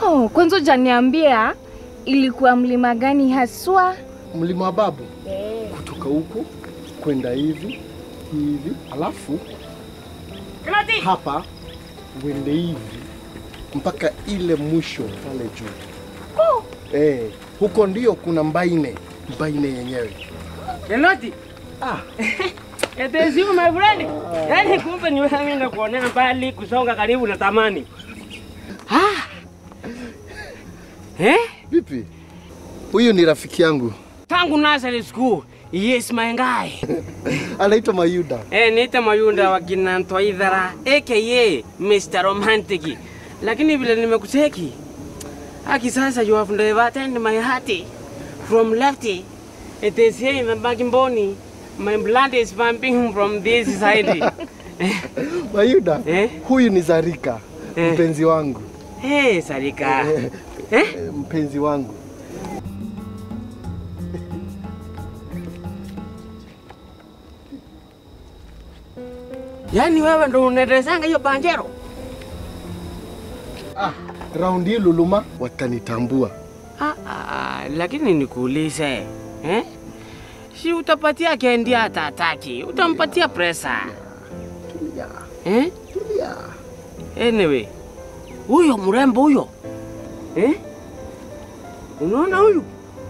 Oh, kwanza hujaniambia ilikuwa mlima gani haswa? Mlima wa Babu kutoka huku kwenda hivi hivi, alafu hapa uende hivi mpaka ile mwisho pale juu. Eh, huko ndio kuna Mbaine, Mbaine yenyewe. Kenoti. Ah, It is you my friend. Yaani kumbe ni wewe mimi nakuonea mbali kusonga karibu na tamani. Ah. Eh? vipi? Huyu ni rafiki yangu Tangu nursery school. Yes my guy. anaitwa Mayuda. Eh, niita Mayunda wa kina Ntwaithara aka Mr. Romantic. Lakini vile nimekucheki. Aki sasa you have diverted my heart from lefty. It is here in the backbone. My blood is pumping from this side. Mayuda, Eh? huyu ni Zarika, Eh. mpenzi wangu. Hey, Sarika. Eh? Eh, mpenzi wangu. Yaani wewe ndo unaendesanga hiyo banjero? Ah, raundi hii Luluma watanitambua. Ah, ah, lakini nikuulize eh? Si utapatia kendi hata ataki, utampatia presa Tulia, eh? tulia. Anyway, huyo mrembo huyo eh? Unaona huyu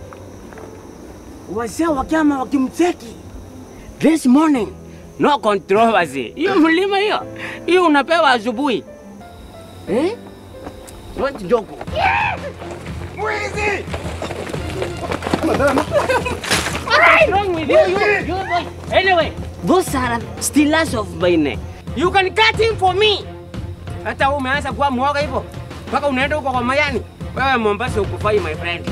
wazee wakiama wakimcheki this morning, no controversy. Hiyo mlima hiyo hiyo unapewa asubuhi eh? Not joke. What's wrong with you? You, you boy. Anyway, those are stealers of my neck. You can cut him for me. Hata wewe umeanza kuwa mwoga hivyo mpaka unaenda huko kwa Mayani. Wewe Mombasa ukufai my friend.